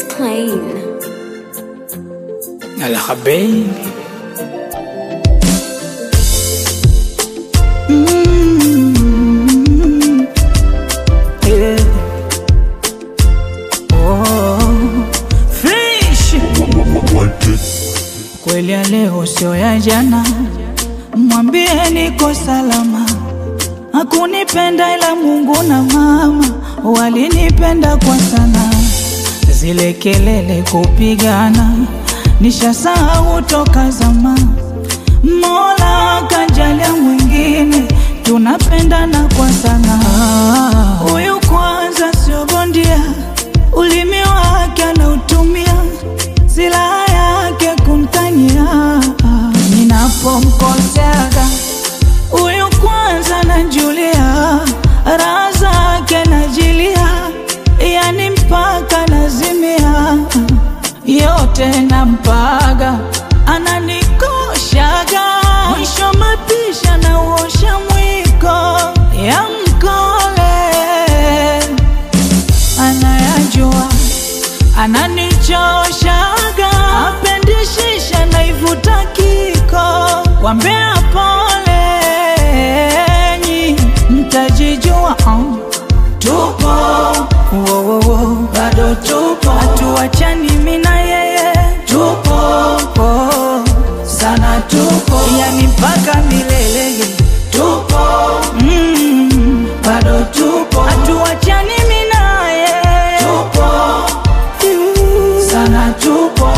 Plain. الحبيب Yeah. Oh, fish. Kweli ya leo sio ya jana, mwambie niko salama. Hakunipenda ila Mungu na mama walinipenda kwa sana. Zile kelele kupigana nishasahau toka zama. Mola kajalia mwingine, tunapendana kwa sana. Huyu kwanza sio bondia, ulimi wake anautumia, silaha yake kumtania. Ninapomkoseaga huyu kwanza najulia, raha zake najilia, yani mpaka nazimia, yote nampaga, ananikoshaga, mwisho mapisha na uosha mwiko ya mkole anayajua ananichoshaga, apendishisha naivuta kiko, wambea polenyi, mtajijua oh. Tupo wo, wo, wo. bado tupo, hatuachani mina yeye, tupo oh. sana tupo, yani mpaka milele tupo mm. bado tupo, hatuachani mina yeye, tupo sana tupo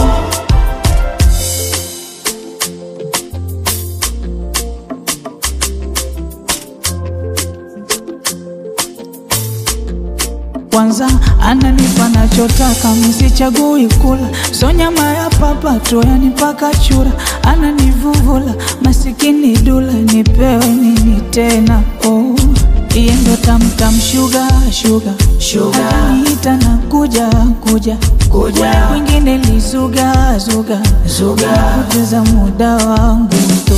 kwanza ananipa nachotaka, misichagui kula, so nyama ya papa tu, yani mpaka chura ananivuvula, masikini dula, nipewe nini tena? Oh, iye ndo tamtam shuga shuga shuga, ananiita na kuja kuja kuja, kwingine lizuga zuga zuga, kupoteza muda wangu tu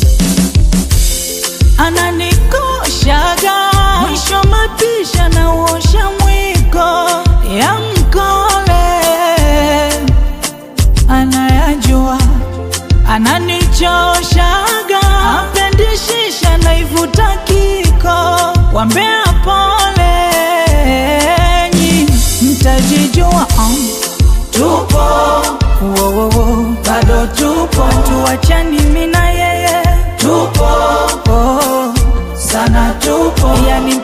ananikoshaga mwisho mapisha na uosha mwiko ya mkole anayajua ananichoshaga apendishisha naivuta kiko wambea polenyi mtajijua um. tupo wo, wo, wo. bado tupo hatuachani mina yeye tupo oh. sana tupo yani